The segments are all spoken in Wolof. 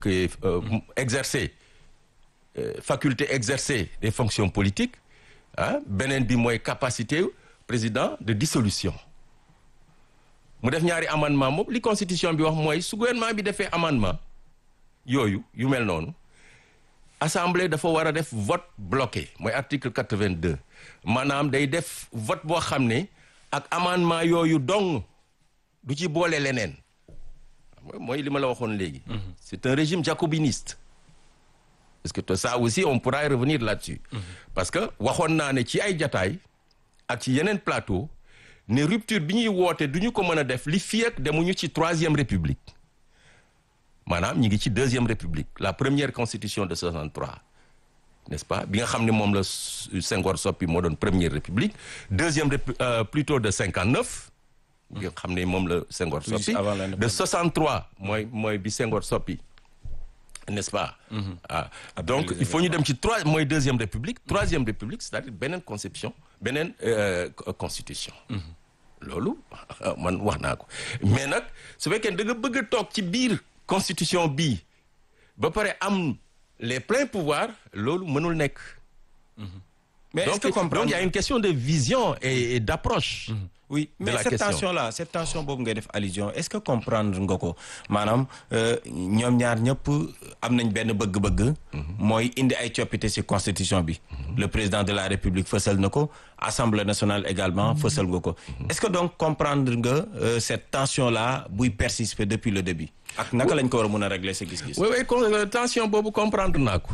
que euh, exercer euh, faculté exercer des fonctions politiques ah beneen bi mooy capacité président de dissolution mu def ñaari amendement moom li constitution bi wax mooy su gouvernement bi defee amendement yooyu yu mel noonu assemblée dafa war a def vote bloqué mooy article quatre-vingt-deux maanaam day def vote boo xam ne ak amendement yooyu dong du ci boole leneen mooy li ma la waxoon léegi. c'est un régime jacobiniste. parce que ça aussi on pourra revenir là-dessus. parce que waxoon naa ne ci ay jataay ak ci yeneen plateau ne rupture bi ñuy woote du ñu ko mën a def li fii ak demuñu ci troisième république maanaam ñi ngi ci deuxième république la première constitution de 63 n'est-ce pas bi nga xam ne moom la Senghor soppi moo doon première république deuxième répu euh, plutôt de 59. bi nga xam ne moom la Senghor soppi de 63 mooy mooy bi Senghor soppi n'est-ce pas ah donc il faut ñu dem ci trois mooy deuxième république troisième république c'est-à-dire beneen conception beneen euh, constitution loolu man wax naa ko mais nag su fekkee da nga bëgg a toog ci biir constitution bii ba pare am les pleins pouvoirs loolu mënul nekk mais donc, est-ce que comprendre donc il y a une question de vision et, et d'approche Mmh. oui mais la cette question. tension là cette tension boobu ngay def allusion est-ce que comprendre nga ko maanaam ñoom ñaar ñëpp am nañ benn bëgg-bëgg. mooy indi ay coppite ci constitution bi. le président de la république fësal na ko assemblée nationale également fësal nga ko. est-ce que donc comprendre nga euh, cette tension là buy persister depuis le début. ak naka lañ ko war a mën a régler sa gis-gis. oui oui con- euh, tension boobu comprendre naa ko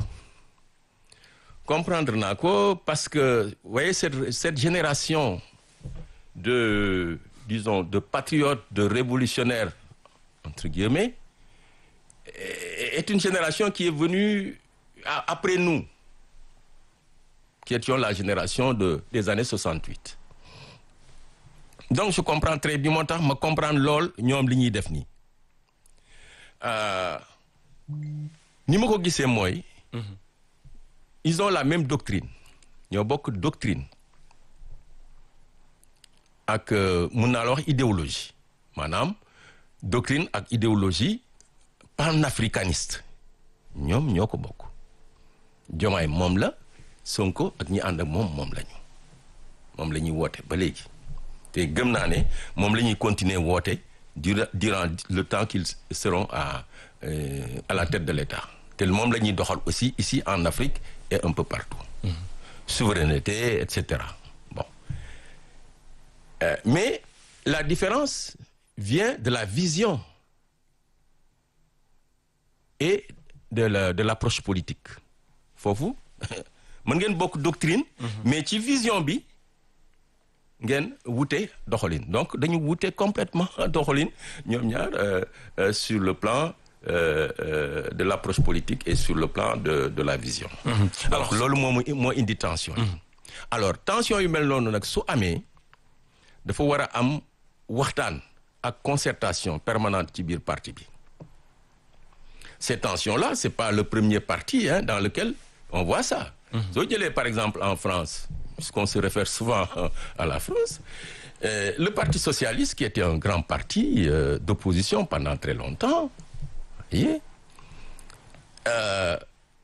comprendre naa ko parce que vous voyez cette cette génération de disons de patriotes de révolutionnaires entre guillemets est est une génération qui est venue a- après nous qui étions la génération de des années 68 donc je comprends très bien moo tax ma comprendre lool ñoom li ñuy def nii Euh, ni ma ko gisee mooy ils ont la même doctrine ñoo bokk doctrine ak euh, mun naa la wax idéologie maanaam doctrine ak idéologie panafricaniste ñoom ñoo ko bokk Diomaye moom la Sonko ak ñi ànd ak moom moom lañu moom la ñuy woote ba léegi te gëm naa ne moom la ñuy continuer woote durant durant le temps qu'ils seront à euh, à la tête de l'État te moom la ñuy doxal aussi ici en Afrique et un peu partout souveraineté et cetera bon Euh, mais la différence vient de la vision et de la de l'approche politique foofu mën ngeen bokk doctrine mais ci vision bi ngeen wute doxalin donc dañu wute complètement doxalin ñoom ñaar euh, euh, sur le plan euh, euh, de l'approche politique et sur le plan de de la vision alors loolu moo moo indi tension yi alors tension yu mel noonu nag su amee dafa war a am waxtaan ak concertation permanente ci biir parti bi ces tensions-là c'est pas le premier parti hein, dans lequel on voit ça soo jëlee par exemple en France puisqu'on se réfère souvent euh, à la France euh, le parti socialiste qui était un grand parti euh, d'opposition pendant très longtemps vous voyez euh,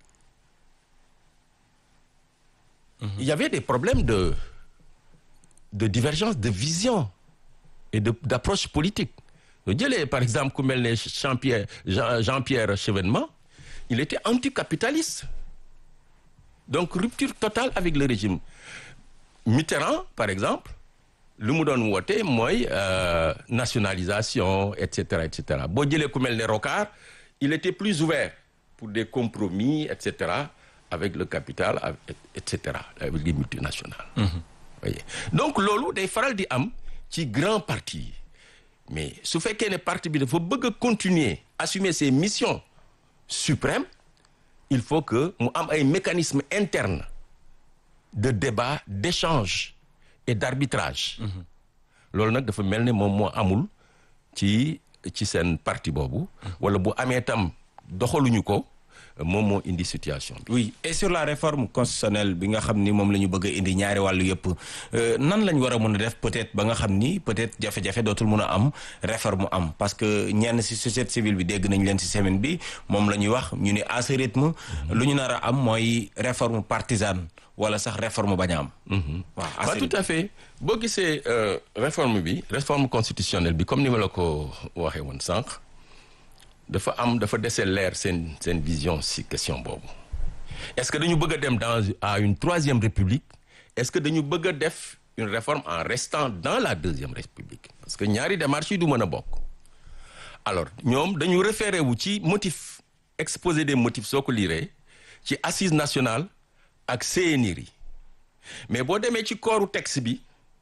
il y avait des problèmes de de divergence de vision et de d'approche politique soo jëlee par exemple ku mel ne Jean-Pierre Jean Jean-Pierre Chevènement il était anticapitaliste donc rupture totale avec le régime Mitterrand par exemple lu mu doon woote mooy euh, nationalisation et cetera et cetera boo jëlee ku mel ne Rocard il était plus ouvert pour des compromis et cetera avec le capital avec- et cetera avec les multinationales voyez donc loolu day faral di am ci grand parti yi mais su fekkee ne parti bi dafa bëgg a continuer assumer ses missions suprêmes il faut que mu am ay mécanismes internes de débat d'échange et d'arbitrage loolu nag dafa mel ne moom moo amul ci ci seen parti boobu wala bu amee tam doxaluñu ko moom moo indi situation bi. oui et sur la réforme constitutionnelle bi nga xam ni moom la ñu bëgg a indi ñaari wàllu yëpp nan lañ war a mën a def peut-être ba nga xam ni peut-être jafe-jafe dootul mën a am réforme am parce que ñenn ci société civile bi dégg nañ leen ci semaine bi moom la ñuy wax ñu ni à ce rythme lu ñu nar a am mooy réforme partisane wala sax réforme bañ a am. waaw waaw tout à fait boo gisee réforme bi réforme constitutionnelle bi comme ni ma la ko waxee woon sànq dafa am dafa dese leer seen seen vision ci question boobu est-ce que dañu bëgg a dem dans à une troisième république est-ce que dañu bëgg a def une réforme en restant dans la deuxième république parce que ñaari démarches yi du mën a bokk alors ñoom dañu référé wu ci motif exposé des motifs soo ko liiree ci assise nationale ak CNRI mais boo demee ci kooru texte bi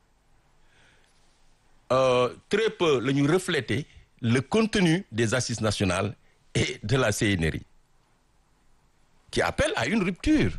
euh, très peu la ñu refléter le contenu des assises nationales et de la CNRI qui appelle à une rupture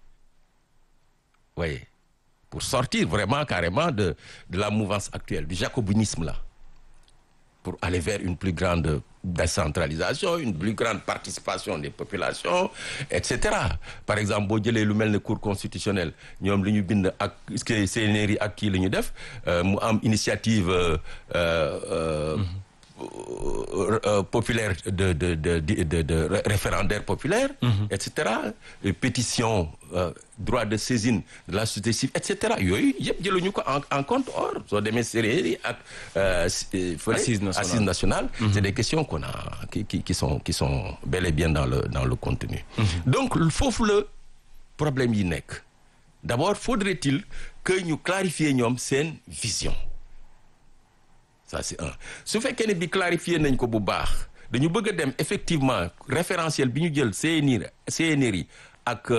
voyez pour sortir vraiment carrément de de la mouvance actuelle du jacobinisme là pour aller vers une plus grande décentralisation une plus grande participation des populations et cetera par exemple boo jëlee lu mel ne cour constitutionnelle ñoom li ñu bind ak CNRI ak kii la ñu def mu am initiative euh, euh, euh, populaire de de de de de, de référendaire populaire. et cetera pétition droit de saisine de la société civile et cetera yooyu yëpp jëluñu ko en en compte or soo demee séeréer ak. assise nationale assise nationale. c'est des questions qu'on a qui qui qui sont qui sont bel et bien dans le dans le contenu. donc foofu la problème yi nekk d'abord faudrait-il que ñu clarifier ñoom seen vision. ça c'est un su fekkee ne bi clarifier nañ ko bu baax dañu bëgg a dem effectivement référentiel bi ñu jël CNR CNRI ak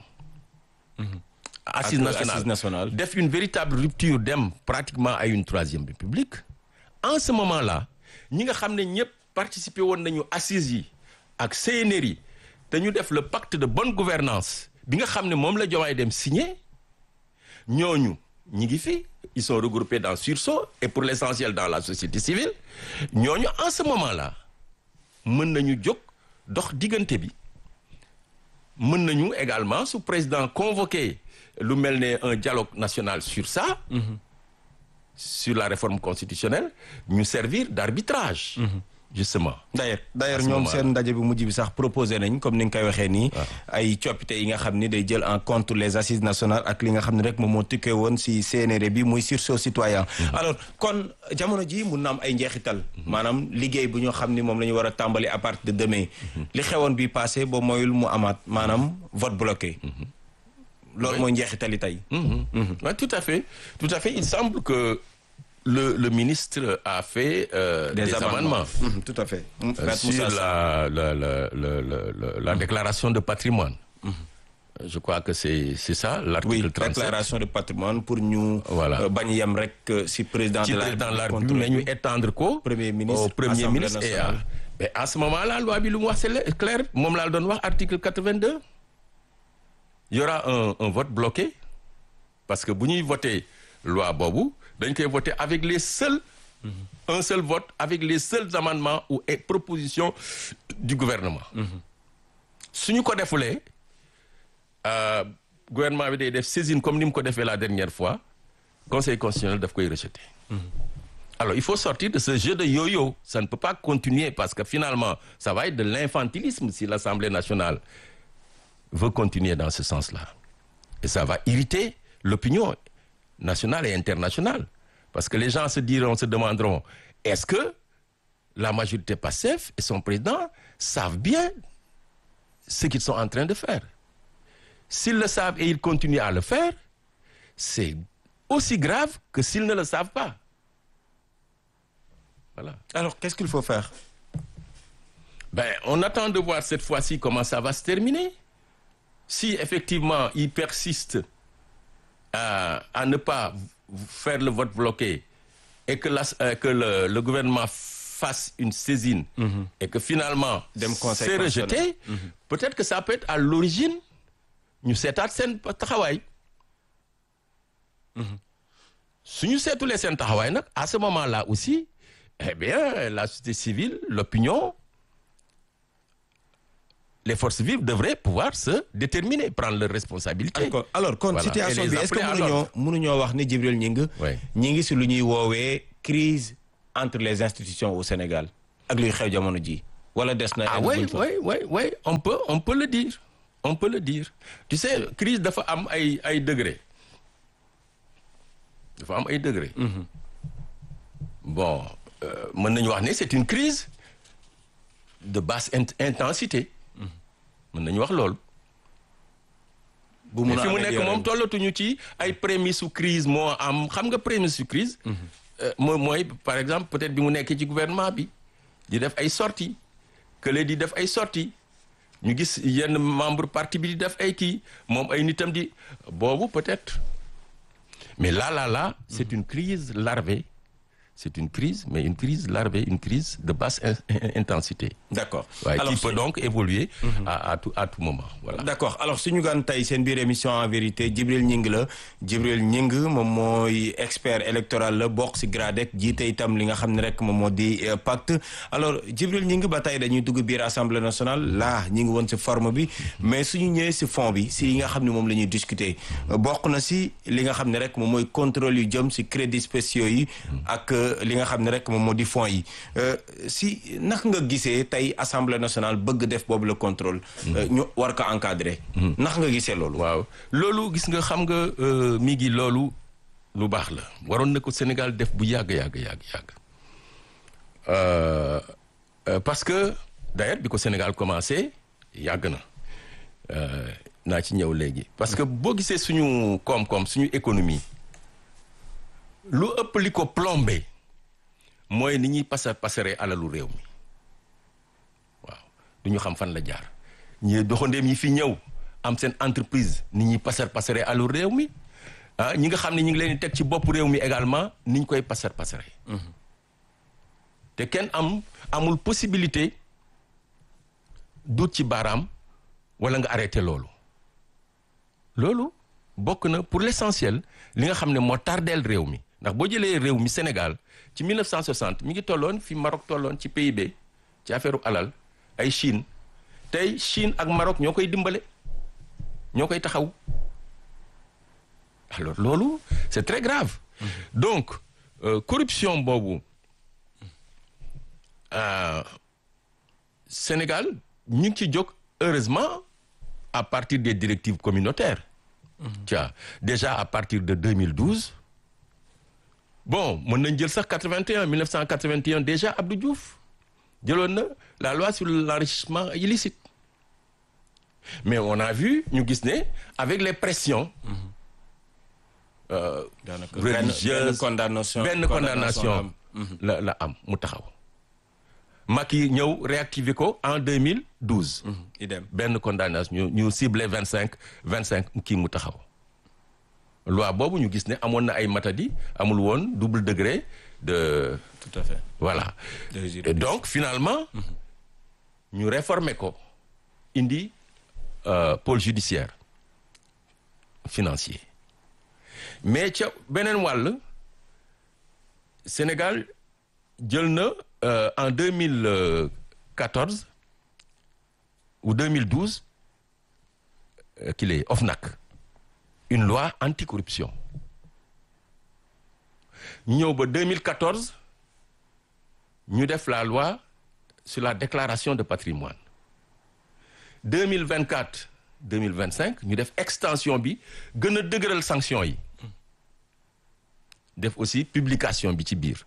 assise nationale def une véritable rupture dem pratiquement à une troisième république en ce moment-là ñi nga xam ne ñëpp participer woon nañu assises yi ak CNRI te ñu def le pacte de bonne gouvernance bi nga xam ne moom la Diomaye dem signé ñooñu ñi ngi fi ils sont regroupés dans sursaut et pour l'essentiel dans la société civile ñooñu en ce moment-là mën nañu jóg dox diggante bi mën nañu également su président convoqué lu mel ne un dialogue national sur ça mm-hmm. sur la réforme constitutionnelle ñu servir d'arbitrage mm-hmm. justement d'ailleurs d'ailleurs ñoom seen ndaje bi mujj bi sax proposé nañ comme ni nga koy waxee nii ay coppite yi nga xam ni day jël en compte les assises nationales ak li nga xam ne rek moom moo tukkee woon ci CNRD bi muy sursaut citoyen alors kon jamono ji mun na am ay njeexital maanaam liggéey bu ñoo xam ni moom la ñu war a tàmbali à partir de demain li xewoon bi passé ba moyul mu amaat maanaam vote bloqué loolu mooy njeexitali tey oui tout à fait tout à fait il semble que le le ministre a fait euh, des, des amendements, amendements. Mmh, tout à fait euh, sur la la la la la, la mmh. déclaration de patrimoine mmh. je crois que c'est c'est ça l'article oui, 37 déclaration de patrimoine pour ñu voilà bañ yem rek si président ci de la président de la République mais ñu étendre ko premier ministre au premier ministre et à mais à ce moment-là loi bi lu mu wax c'est clair moom laa doon wax article 82 il y aura un un vote bloqué parce que bu ñuy voter loi boobu dañ koy voter avec les seuls mmh. un seul vote avec les seuls amendements ou et propositions du gouvernement su ñu ko defulee gouvernement bi day def saisine comme ni mu ko defee la dernière fois conseil constitutionnel daf koy rejeter mmh. alors il faut sortir de ce jeu de yo-yo ça ne peut pas continuer parce que finalement ça va être de l'infantilisme si l'Assemblée nationale veut continuer dans ce sens-là et ça va irriter l'opinion nationale et internationale parce que les gens se diront se demanderont est-ce que la majorité PASTEF et son président savent bien ce qu'ils sont en train de faire s'ils le savent et ils continuent à le faire c'est aussi grave que s'ils ne le savent pas voilà alors qu'est-ce qu'il faut faire ben on attend de voir cette fois-ci comment ça va se terminer si effectivement ils persistent à, à ne pas faire le vote bloqué et que, la, euh, que le, le gouvernement fasse une saisine mm -hmm. et que finalement c'est rejeté mm -hmm. peut-être que ça peut être à l'origine ñu seetaat seen taxawaay su ñu seetulee seen taxawaay nag à ce moment-là aussi eh bien la société civile l'opinion les forces vives devraient pouvoir se déterminer prendre leurs responsabilités. D'accord. alors kon Voilà. situation Et les bi est-ce que appeler à mënuñoo l'ordre. mënuñoo wax ni Djibril Gningue Ouais. ñi ngi si lu ñuy woowee crise entre les institutions au Sénégal ak luy xew jamono ji wala des na Ah egg oui, buñ fa. oui, oui, oui, on peut, on peut le dire. On peut le dire. Tu sais, crise dafa am ay ay degré. Dafa am ay degré. Bon, euh, mën nañu wax ne c'est une crise de basse int- intensité. mën nañu wax loolu. bu mais mun a fi mu améliorer. nekk moom tollatuñu ci ay prémices su crise moo am xam nga prémisse su crise euh, mooy mooy par exemple peut-être bi mu nekkee ci gouvernement bi di def ay sorties kële di def ay sorties ñu gis yenn membre parti bi di def ay kii moom ay nitam di boobu peut-être mais là là là c'est une crise larvée c'est une crise mais une crise larvée une crise de basse in- in- intensité d'accord waaye alors qui peut su- donc évoluer à, à tout à tout moment voilà d'accord alors suñu gan tey seen biir émission en vérité Djibril Gningue la Djibril Gningue moom mooy expert électoral la bokk si GRADEC jiite itam li nga xam ne rek moom moo di euh, pacte alors Djibril Gningue ba tey dañuy dugg biir assemblée nationale là ñi ngi woon si forme bi mais suñu ñëwee si fond bi si yi nga xam ne moom la ñuy discuter euh, bokk na si li nga xam ne rek moom mooy contrôle yu jëm si crédits spéciaux yi ak euh, li nga xam ne rek moom moo di fonds yi Euh, si naka nga gisee tey assemblée nationale bëgg def boobu le contrôle euh, ñu war ko encadrer naka nga gisee loolu waaw loolu gis nga xam nga euh, mi ngi loolu lu baax la waroon na ko Sénégal def bu yàgg yàgg yàgg yàgg Euh, euh, parce que d'ailleurs bi ko Sénégal commencé yàgg na Euh, naa ci ñëw léegi parce que boo gisee suñu koom-koom suñu économie lu ëpp li ko plombé mooy ni ñuy pasar pasaree alalu réew mi waaw du ñu xam fan la jaar ñi doxandeem yi fi ñëw am seen entreprise ni ñuy pasar pasaree alalu réew mi ah ñi nga xam ne ñu ngi leen di teg ci bopp réew mi également ni ñu koy pasar pasaree te kenn am amul possibilité dut ci baaraam wala nga arrêté loolu loolu bokk na pour l'essentiel li nga xam ne moo tardeel réew mi ndax boo jëlee réew mi Sénégal ci 1960 mi ngi tolloon fi Maroc tolloon ci PIB ci affaire alal ay Chine tey Chine ak Maroc ñoo koy dimbale ñoo koy taxaw alors loolu c'est très grave donc euh, corruption boobu euh, Sénégal ñu ngi ci jóg heureusement à partir des directives communautaires tiens déjà à partir de 2012 bon mën nañ jël sax 81 1981 déjà Abdou Diouf jëloon na la loi sur l'enrichissement illicite mais on a vu ñu gis ne avec les pressions euh, daanaka religieuse benn condamnation benn condamnation la la am mu taxaw Macky ñëw réactiver ko en 2012 idem benn condamnation ñu ñu ciblé vingt cinq vingt cinq kii mu taxaw loi boobu ñu gis ne amoon na ay matadi amul woon double degré de tout à fait voilà De et juridiction. donc finalement ñu réformer ko indi euh, pôle judiciaire financier mais ca beneen wàll Sénégal jël na euh, en 2014 ou 2012 euh, qu'il est OFNAC une loi anticorruption ñu ñëw ba 2014 ñu def la loi sur la déclaration de patrimoine 2024 2025 ñu def extension bi gën a dëgëral sanction yi def aussi publication bi ci biir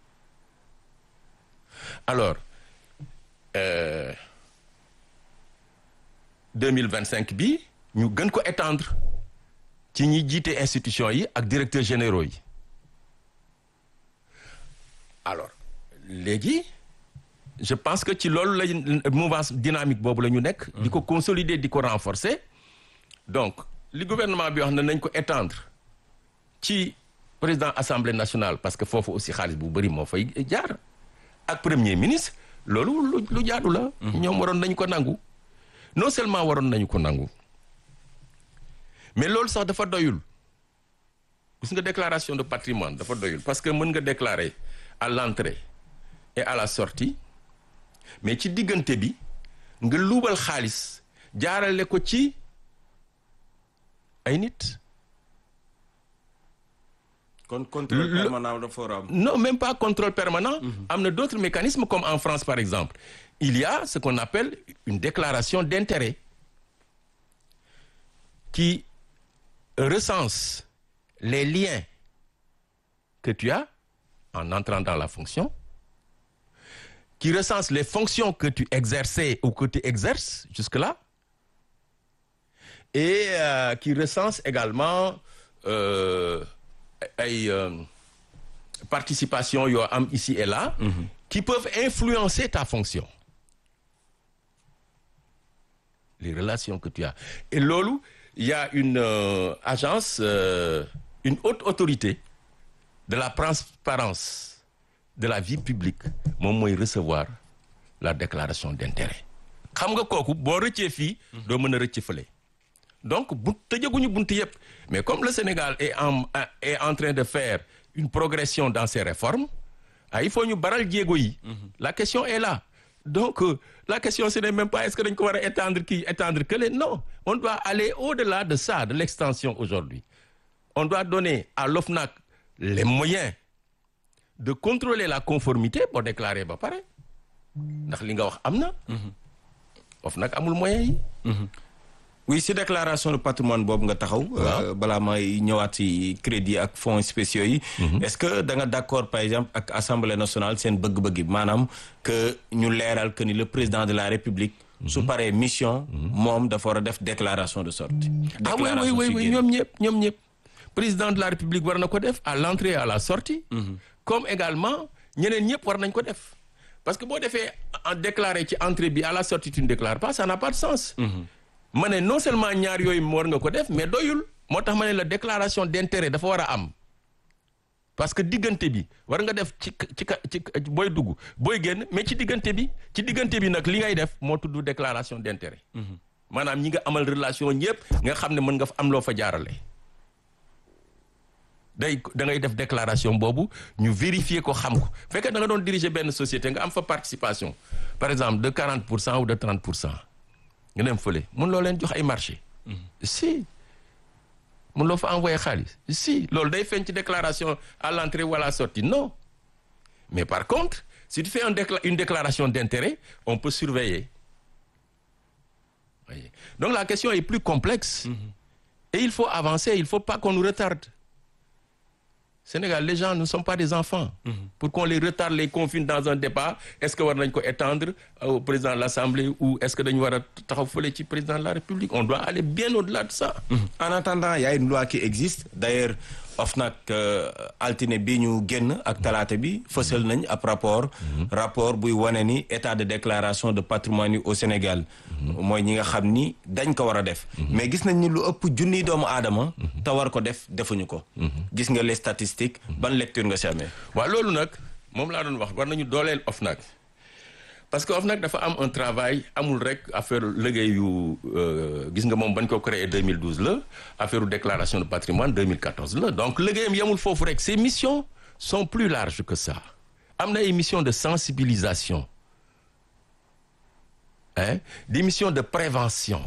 alors euh, 2025 bi ñu gën ko étendre ci ñi jiite institution yi ak directeurs généraux yi alors léegi je pense que ci loolu la mouvance dynamique boobu la ñu nekk. di ko consolider di ko renforcer. donc li gouvernement bi wax na nañ ko étendre ci président assemblée nationale parce que foofu aussi xaalis bu bëri moo fay jaar ak premier ministre loolu lu lu jaadu la. ñoom waroon nañ ko nangu. non seulement waroon nañu ko nangu mais loolu sax dafa doyul gis nga déclaration de patrimoine dafa doyul parce que mën nga déclarer à l'entrée et à la sortie mais ci diggante bi nga luubal xaalis jaarale ko ci ay nit kon contrôle permanent dafa war a am. non même pas contrôle permanent am na d'autres mécanismes comme en France par exemple il y a ce qu'on appelle une déclaration d'intérêt qui recense les liens que tu as en entrant dans la fonction qui recense les fonctions que tu exerçais ou que tu exerces jusque-là et euh, qui recense également euh, ay euh, participation yoo am ici et là qui peuvent influencer ta fonction les relations que tu as et loolu il y a une euh, agence euh, une haute autorité de la transparence de la vie publique moom mooy recevoir la déclaration d'intérêt xam nga kooku boo rëccee fii doo mën a rëcc fële donc bu tëjaguñu buntu yëpp mais comme le Sénégal est en est en train de faire une progression dans ses réformes ah il faut ñu baral jéego yi la question est là donc euh, la question ce n'est même pas est-ce que dañ ko war a étendre kii étendre que non on doit aller au-delà de ça de l'extension aujourd'hui on doit donner à l'OFNAC les moyens de contrôler la conformité boo déclarer ba pare ndax li nga wax am na OFNAC amul moyens yi oui si déclaration de patrimoine boobu nga taxaw. Waaw. balaa may ñëwaat si crédit ak fonds spéciaux yi. est-ce que da nga d'accord par exemple ak assemblée nationale seen bëgg-bëgg yi maanaam que ñu leeral que ni le président de la république. su paree mission. moom dafa war a def déclaration de sortie. ah oui oui oui oui ñoom ñëpp ñoom ñëpp président de la république war na ko def à l'entrée et à la sortie comme également ñeneen ñëpp war nañ ko def parce que boo defee en déclaré ci entrée bi à la sortie tu ne déclares pas ça n'a pas de sens ma ne non seulement ñaar yooyu war nga ko def mais doyul moo tax ma ne la déclaration d'intérêt dafa war a am parce que diggante bi war nga def ci ci ci booy dugg booy génn mais ci diggante bi ci diggante bi nag li ngay def moo tudd déclaration d'intérêt maanaam ñi nga amal relation ñëpp nga xam ne mën nga fa am loo fa jaarale day da ngay def déclaration boobu ñu vérifier ko xam ko fekkee da nga doon diriger benn société nga am fa participation par exemple de 40 pour cent ou de 30 pour cent nga dem fële mun loo leen jox ay marché si mun loo fa envoyer xaalis si loolu day feeñ ci déclaration à l'entrée ou à la sortie non mais par contre si tu fais un décla une déclaration d'intérêt on peut surveiller voyez donc la question est plus complexe et il faut avancer il faut pas qu'on nous retarde Sénégal les gens ne sont pas des enfants pour qu'on les retarde les confine dans un débat est-ce que war nañ ko étendre au président de l'Assemblée ou est-ce que dañu war a taxaw fële ci président de la République on doit aller bien au-delà de ça en attendant il y a une loi qui existe d'ailleurs OFNAC altine bi ñu génn ak talaata bi fësal nañ ab rapport rapport buy wane ni état de déclaration de patrimoine yi au Sénégal mooy ñi nga xam ni dañ ko war a def mais gis nañ ni lu ëpp junniy doomu aadama te war ko def defuñu ko gis nga les statistiques ban lecture nga si amee waaw loolu nag moom laa doon wax war nañu dooleel OFNAC parce que OFNAC dafa am un travail amul rek affaire liggéeyu gis nga moom bañ ko créé 2012 la affaire déclaration de patrimoine 2014 la donc liggéeyam yamul foofu rek ses missions sont plus larges que ça am na ay missions de sensibilisation hein des missions de prévention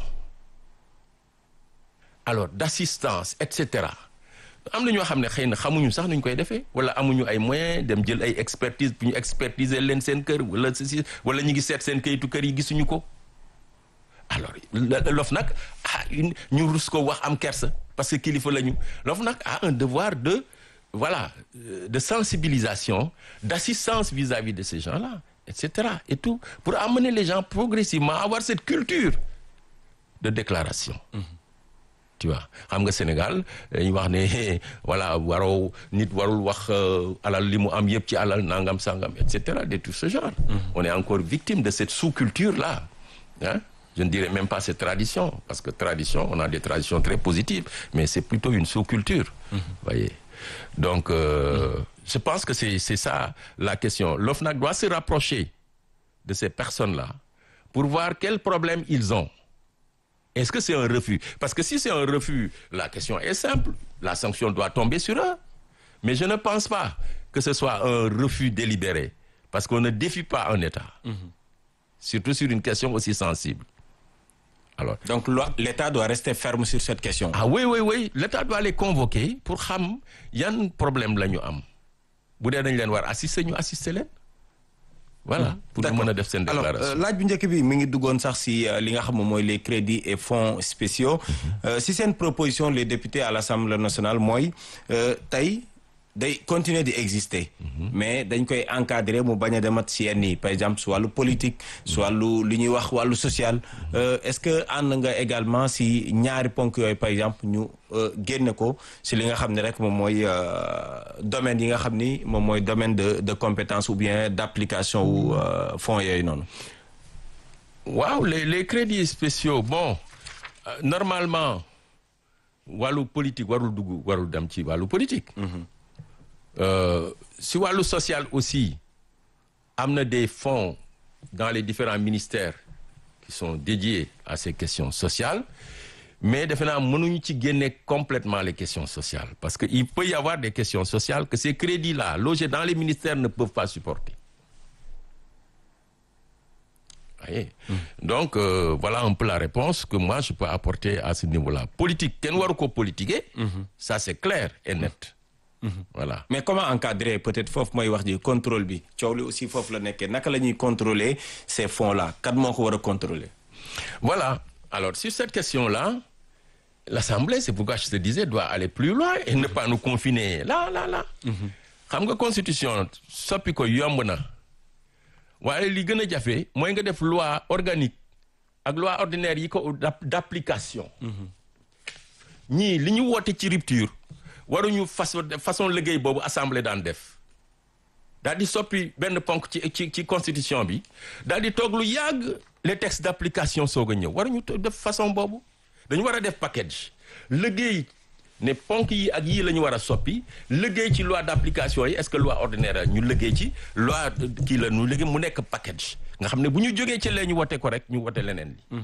alors d'assistance et cetera am na ñoo xam ne xëy na xamuñu sax nuñ koy defee wala amuñu ay moyens dem jël ay expertise pour ñu expertiser leen seen kër wala si wala ñu ngi seet seen kayitu kër yi gisuñu ko alors l'OFNAC ah ñu rus ko wax am kersa parce que kilifa lañu l'OFNAC a un devoir de voilà de sensibilisation d'assistance vis-à-vis de ces gens-là et cetera et tout pour amener les gens progressivement à avoir cette culture de déclaration. tu vois xam nga Sénégal dañuy wax ne voilà waroo nit warul wax alal li mu am yëpp ci alal nangam sangam et cetera de tout ce genre. on est encore victime de cette sous-culture là hein je ne dirais même pas cette tradition parce que tradition on a des traditions très positives mais c'est plutôt une sous-culture. voyez donc euh, je pense que c'est c'est ça la question l'OFNAC doit se rapprocher de ces personnes-là pour voir quels problèmes ils ont. Est-ce que c'est un refus? Parce que si c'est un refus, la question est simple. La sanction doit tomber sur eux. Mais je ne pense pas que ce soit un refus délibéré. Parce qu'on ne défie pas un État. surtout sur une question aussi sensible alors donc loi- l'État doit rester ferme sur cette question. ah oui oui oui l'État doit les convoquer pour xam yan problème la ñu am bu dee dañ leen war assister ñu assister leen voilà pour ñu D'accord. mën a def seen alors déclaration euh, laaj bu njëkk bi mi ngi duggoon sax si euh, li nga xam moom mooy les crédits et fonds spéciaux Euh, si seen proposition les députés à l'Assemblée nationale mooy euh, tey day continuer di exister mais dañ koy encadrer mu bañ a demat si yenn yi par exemple su wàllu politique su wàllu li ñuy wax wàllu social Euh, est-ce que ànd nga également si ñaari ponk yooyu par exemple ñu euh, génne ko si li nga xam ne rek moom mooy euh, domaine yi nga xam ni moom mooy domaine de de compétence ou bien d'application wu euh, fonds yooyu noonu waaw les les crédits spéciaux bon euh, normalement wàllu politique warul dugg warul dem ci wàllu politique. Euh, si wàllu social aussi am na des fonds dans les différents ministères qui sont dédiés à ces questions sociales mais defe naa mënuñu ci génne complètement les questions sociales parce que il peut y avoir des questions sociales que ces crédits-là logés dans les ministères ne peuvent pas supporter. voyez donc euh, voilà un peu la réponse que moi je peux apporter à ce niveau-là politique kenn waru ko politiquer ça c'est clair et net voilà mais comment encadrer peut-être foofu mooy wax ji contrôle bi coow li aussi foofu la nekkee naka la ñuy contrôler ces fonds-là kat moo ko war a contrôler voilà alors sur cette question-là l'Assemblée c'est pourquoi je te disais doit aller plus loin et ne pas nous confiner là là là xam nga constitution soppi ko yomb na waaye li gën a jafe mooy nga def loi organique ak loi ordinaire yi ko d'ap- d'application ñii li ñu woote ci rupture waruñu façon façon liggéey boobu assemblée daan def daal di soppi benn ponk ci ci ci constitution bi daal di toog lu yàgg les textes d'application soog a ñëw waruñu to- def façon boobu dañu war a def package liggéey ne ponk yi ak yii la ñu war a soppi liggéey ci loi d'application yi est-ce que loi ordinaire ñu liggéey ci loi kii la ñu liggéey mu nekk package nga xam ne bu ñu jógee ci lee ñu wote ko rek ñu wote leneen li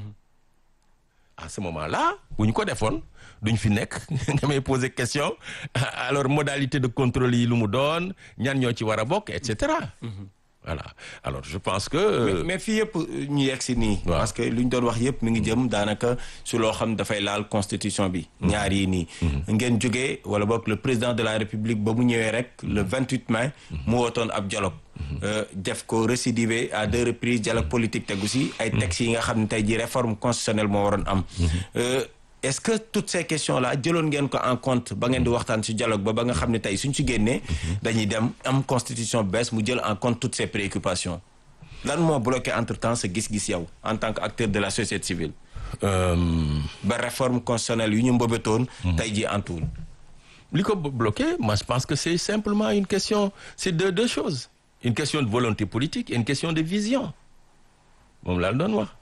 à ce moment-là bu ñu ko defoon duñ fi nekk nga may poser question alors modalité de contrôle yi lu mu doon ñan ñoo ci war a bokk et cetera voilà alors je pense que mais mais fii yëpp ñu yegg si nii waaw. parce que li ñu doon wax yëpp mi ngi jëm daanaka su loo xam dafay laal constitution bi ñaar yi nii ngeen jógee wala boog le président de la république ba mu ñëwee rek le 28 mai mu wootoon ab dialogue Euh, def ko récidivé à deux reprises dialogue politique tegu si ay textes yi nga xam ne tey ji réforme constitutionnelle moo waroon am Euh, est-ce que toutes ces questions là jëloon ngeen ko en compte ba ngeen di waxtaan si dialogue ba ba nga xam ne tey suñ si génnee dañuy dem am constitution bees mu jël en compte toutes ces préoccupations lan moo bloqué entre temps sa gis-gis yow en tant que acteur de la société civile euh, ba réforme constitutionnelle yu ñu mbëbëtoon tey ji antuwul li ko bloqué moi je pense que c'est simplement une question c'est deux deux choses une question de volonté politique et une question de vision moom laa doon wax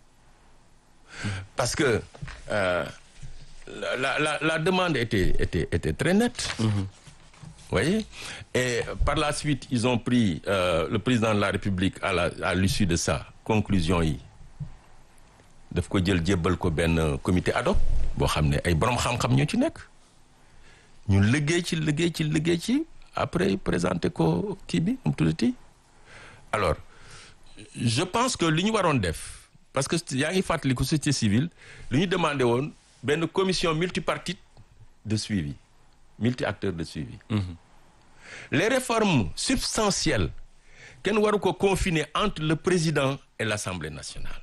parce que euh, la, la la la demande était était était très nette vous voyez et par la suite ils ont pris euh, le président de la République à la à l'issue de ça conclusion yi daf ko jël jébbal ko benn comité ad hoc boo xam ne ay borom xam-xam ñoo ci nekk ñu liggéey ci liggéey ci liggéey ci après présenté ko kii bi mu tuddati alors je pense que li ñu waroon def parce que yaa ngi fàttaliku société civile li ñu demandé woon benn commission multipartite de suivi multi acteurs de suivi les réformes substantielles kenn waru ko confiner entre le président et l'Assemblée nationale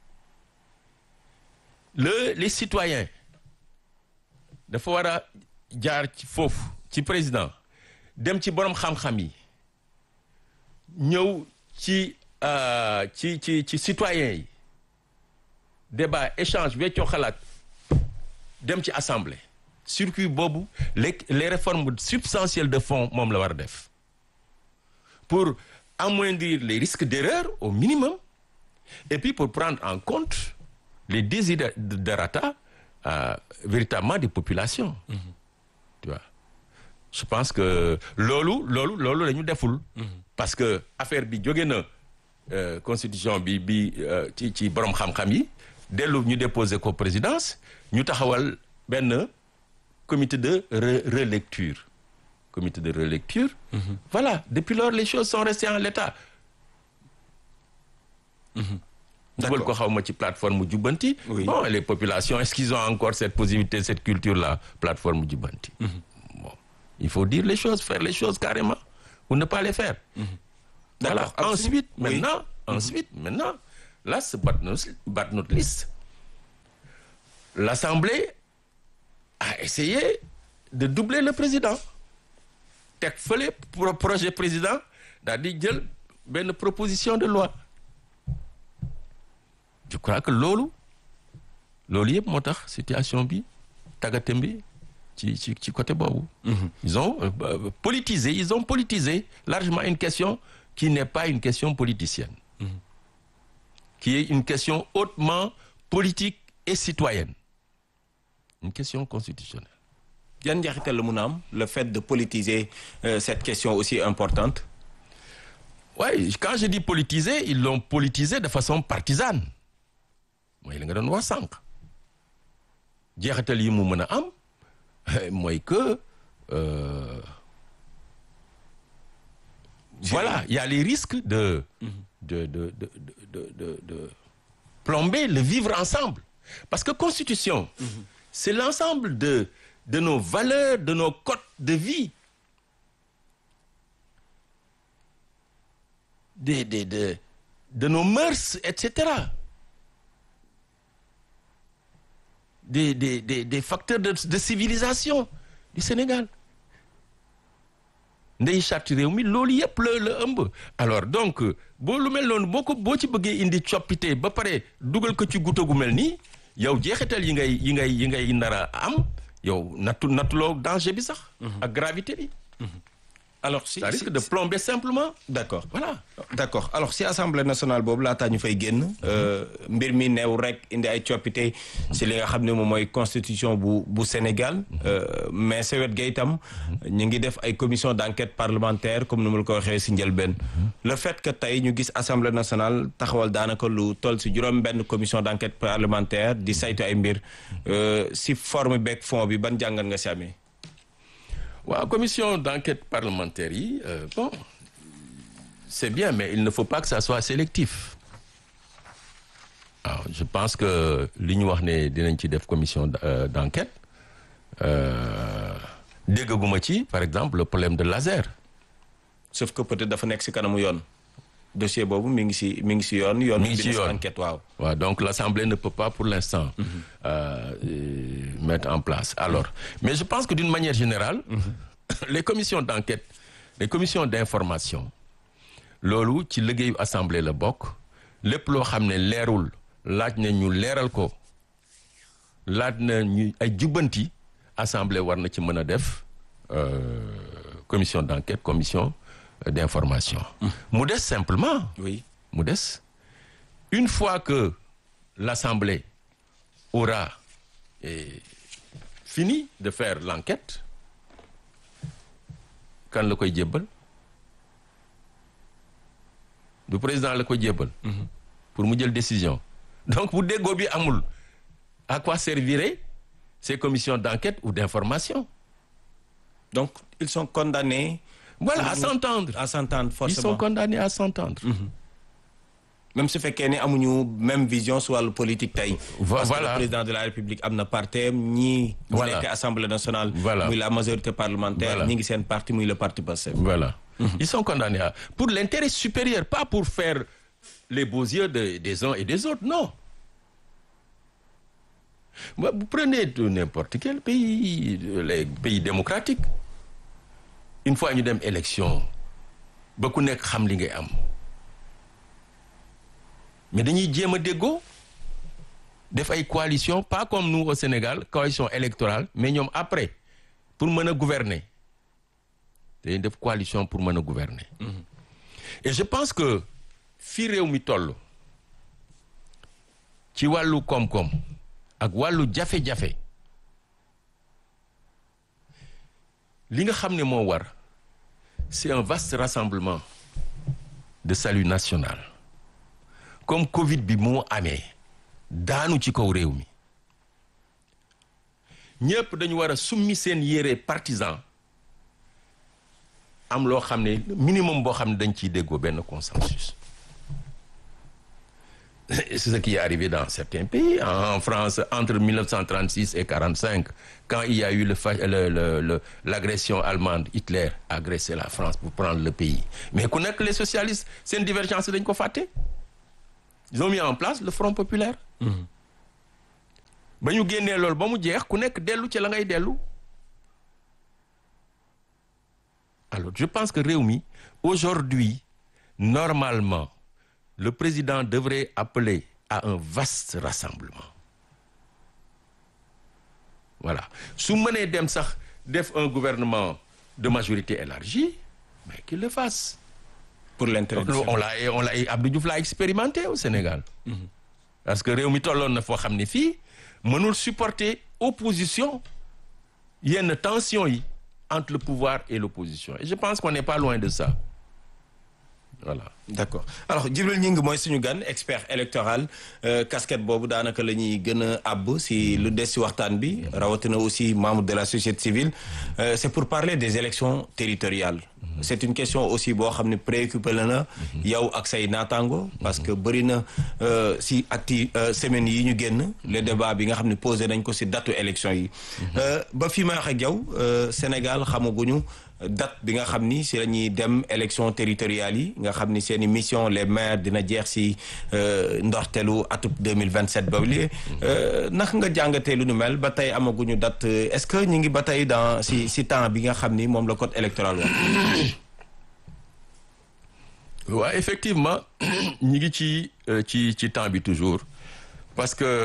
le les citoyens dafa war a jaar ci foofu ci président dem ci borom xam-xam yi ñëw ci euh, ci ci ci citoyens yi débat échange weccoo xalaat dem ci assemblée circuit boobu les les réformes substantielles de fond moom la war a def pour amoindrir les risques d'erreur au minimum et puis pour prendre en compte les desiderata euh, véritablement des populations tu vois je pense que loolu loolu loolu la ñu deful parce que affaire bi jóge na euh, constitution bi bi euh, ci ci borom xam-xam yi dellu ñu déposer ko présidence ñu taxawal benn comité de re relecture comité de relecture voilà depuis lors les choses sont restées en l'état dugal ko xaw ma ci plateforme jubbanti Oui. bon les populations est-ce qu'ils ont encore cette possibilité cette culture là plateforme jubbanti bon il faut dire les choses faire les choses carrément ou ne pas les faire voilà D'accord, absolument. ensuite Oui. maintenant ensuite maintenant last but not, but not least l'Assemblée a essayé de doubler le président teg fële pro projet président daal di jël benn proposition de loi je crois que loolu loolu yëpp moo tax situation bi tàggatem bi ci ci ci côté boobu ils ont euh, euh, politisé ils ont politisé largement une question qui n'est pas une question politicienne qui est une question hautement politique et citoyenne une question constitutionnelle yan njeexital la mun a am le fait de politiser euh, cette question aussi importante Ouais, quand je dis politiser, ils l'ont politisé de façon partisane mooy li nga doon wax sànq jeexital yi mu mën a am mooy que euh, voilà il y a les risques de de de de de de de plomber le vivre ensemble parce que constitution c'est l'ensemble de de nos valeurs de nos codes de vie de de de de nos mœurs et cetera des des des des facteurs de de civilisation du Sénégal ndey charte réew mi loolu yëpp la la ëmb alors donc boo lu mel noonu boo ko boo ci bëggee indi coppite ba pare dugal ko ci guto gu mel nii yow jeexital yi ngay yi ngay yi ngay nar a am yow nattu nattuloo danger bi sax. ak gravité bi. alors si ça risque si- de plomber simplement. d'accord voilà. d'accord alors si assemblée nationale boobu laataa ñu fay génn euh, mbir mi neew rek indi ay coppite si li nga xam ne moom mooy constitution bu bu Sénégal euh, mais sa wet ga itam ñu ngi def ay commission d'enquête parlementaire comme ni mu la ko waxee si njëlbeen le fait que tey ñu gis assemblée nationale taxawal daanaka lu toll si juróom benn commission d'enquête parlementaire di saytu ay mbir euh, si forme beeg fond bi ban jàngat nga si amee waaw commission d'enquête parlementaire yi euh, bon c'est bien mais il ne faut pas que ça soit sélectif waaw je pense que li ñu wax ne dinañ ci def commission d- euh, d'enquête euh, déggaguma ci par exemple le problème de laser sauf que peut-être dafa nekk si kanamu yoon dossier boobu mi ngi si mi ngi si yoon yoon Mi ngi si dina yoon. enquête waaw waaw donc l'Assemblée ne peut pas pour l'instant euh, euh, mettre en place alors mais je pense que d'une manière générale les commissions d'enquête les commissions d'information loolu ci liggéeyu assemblée la bokk lépp loo xam ne leerul laaj na ñu leeral ko laaj na ñu ay jubbanti assemblée war na ci mën a def euh, commission d'enquête commission euh, d'information mu des simplement oui mu des une fois que l'Assemblée aura eh, fini de faire l'enquête kan la koy jébbal du président la koy jébbal pour mu jël décision donc bu déggoo bi amul à quoi serviraient ces commissions d'enquête ou d'information donc ils sont condamnés voilà à s'entendre à s'entendre ils sont forcément condamnés à s'entendre même su fekkee ne amuñu même vision su wàllu politique tey Vo- parce que voilà. le président de la république am na partem ñii ñi Voilà. nekk assemblée nationale Voilà. muy la majorité parlementaire Voilà. ñi ngi seen parti muy le parti Pastef Voilà. Ils sont condamnés à... pour l'intérêt supérieur, pas pour faire les beaux yeux de- des uns et des autres, non. Bah, Vous prenez de n'importe quel pays, les pays démocratiques, une fois ñu dem élection ba ku nekk xam li ngay am mais dañuy jéem a déggoo def ay coalition pas comme nous au Sénégal coalition électorale mais ñoom après pour mën a gouverner dañuy def coalition pour mën a gouverner et je pense que fii réew mi toll ci wàllu koom-koom ak wàllu jafe-jafe li nga xam ne moo war c'est un vaste rassemblement de salut national comme Covid bi moo amee daanu ci kaw réew mi ñëpp dañu war a summi seen yére partisan am loo xam ne minimum boo xam ne dañ ciy déggoo benn consensus c'est ce qui est arrivé dans certains pays. En France, entre 1936 et 45, quand il y a eu le fa- le- le- le- l'agression allemande, Hitler a agressé la France pour prendre le pays. Mais connaître les socialistes, c'est une divergence dañ ko fàtte. Ils ont mis en place le Front populaire. ba ñu génnee loolu ba mu jeex ku nekk dellu ci la ngay dellu. Alors, je pense que Réumi, aujourd'hui, normalement, le président devrait appeler à un vaste rassemblement. Voilà. su mënee dem sax def un gouvernement de majorité élargie mais qu'il le fasse. pour l'intérêt du on l'a on l'a Abdou Diouf l'a expérimenté au Sénégal. parce que réew mi tolloon na foo xam ne fii mënul supporter opposition yenn tension yi entre le pouvoir et l'opposition et je pense qu'on n'est pas loin de ça voilà. d'accord alors Djibril Gningue mooy suñu gan expert électoral euh, casquette boobu daanaka la ñuy gën a àbb si lu des si waxtaan bi rawatina aussi membre de la société civile euh, c'est pour parler des élections territoriales c'est une question aussi boo xam ne préoccupé la na yow ak say naataango parce que bëri na euh, si acti semaines yi ñu génn le débat bi nga xam ne posé nañ ko si datu élection yi ba fi ma wax ak yow Sénégal xamaguñu date bi nga xam ni si la ñuy dem élection territoriales yi nga xam ni seen i mission les maires dina jeex si ndorteelu atub 2027 ba li naka nga jàngatee lu nu mel ba tey amaguñu date est-ce que ñu ngi ba tey dans si si temps bi nga xam ni moom la code électoral wax waaw effectivement ñi ngi ci ci ci temps bi toujours parce que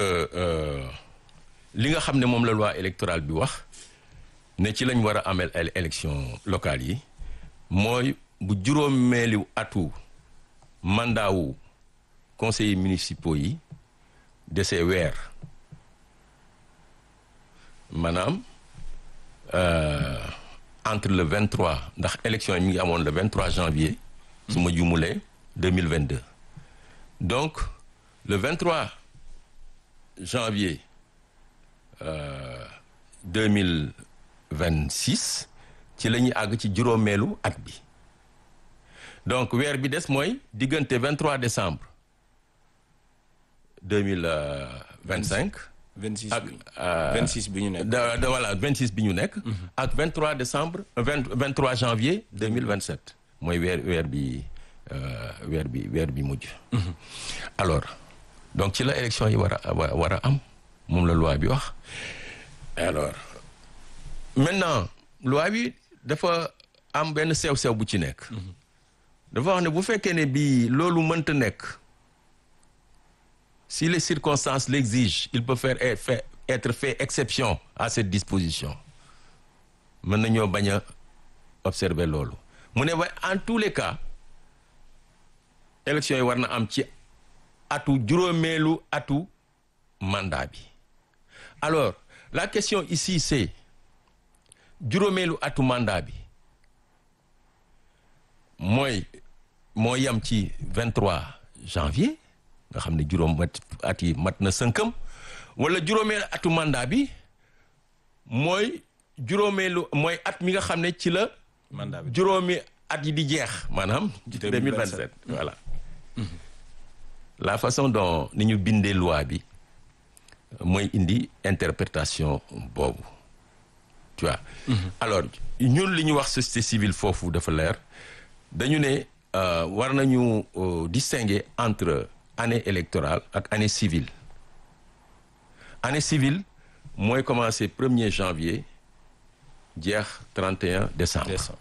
li nga xam ne moom la loi électorale bi wax ne ci lañ war a amel élection locale yi mooy bu juróomeelu atu mandat wu conseillers municipaux yi desee weer maanaam entre le 23 ndax élection yi mi ngi amoon le 23 janvier su ma jumulee 2022 donc le 23 janvier euh, 2026 ci la ñuy àgg ci juróomeelu at bi donc weer bi des mooy diggante 23 décembre 2025 26 ak bi 26 bi ñu nekk. da da voilà 26 bi ñu nekk. ak 23 décembre 20 23 janvier 2027 mooy weer weer bi euh, weer bi weer bi mujj. alors donc ci la élection yi war a wa- war a am moom la loi bi wax alors maintenant loi bi dafa am benn sew-sew bu ci nekk. dafa wax ne bu fekkee ne bii loolu mënta nekk. Si les circonstances l'exigent, il peut faire être fait, être fait exception à cette disposition. mën nañoo bañ a observer loolu mu ne waaye en tous les cas élection yi war na am ci atu juróomeelu atu mandat bi alors la question ici c'est juróomeelu atu mandat bi mooy moo yam ci 23 janvier nga xam ne juróom mat at yi mat na sënkam wala juróomeelu atu mandat bi mooy juróomeelu mooy at mi nga xam ne ci la mandat bi juróomi at yi di jeex maanaam 2027 voilà la façon dont ni ñu bindee loi bi mooy indi interprétation boobu tu vois alors ñun li ñu wax société civile foofu dafa leer dañu ne euh, war nañu euh, distinguer entre année électorale ak année civile année civile mooy commencer 1er janvier jeex 31 décembre décembre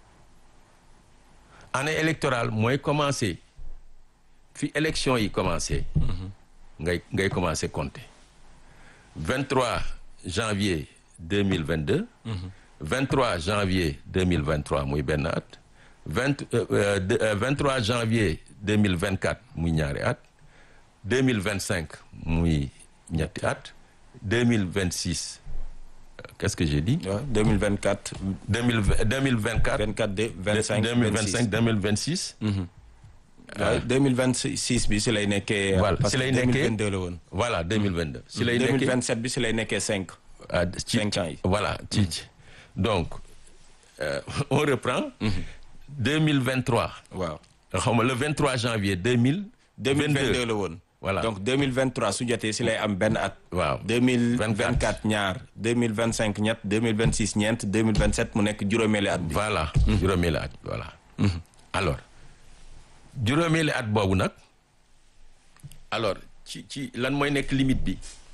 année électorale mooy commencer fi élection yi commencer ngay ngay commencer compter 23 janvier 2022 23 janvier 2023 muy benn at 20 euh, euh, de- euh, 23 janvier 2024 muy ñaari at 2025 muy ñetti at 2026 euh, qu'est-ce que j'ai dit waaw 2024 2020 2024 24 de 25 2025 2026 waaw 2026 bi si lay nekkee. Voilà, parce si lay que nekkee 2022 la woon. voilà 2022 si lay nekkee 2027 bi si lay nekkee 5. ah, ci cinq ans yi. voilà ci ci donc euh, on reprend 2023 waaw xaw ma le 23 janvier 2000 2022 la woon. voilà donc 2023 su jotee si lay am benn at. waaw 2024 ñaar 2025 ñett 2026 ñeent 2027 mu nekk juróomeeli at bi. voilà juróomeeli at voilà alors juróomeeli at boobu nag alors ci ci lan mooy nekk limite bi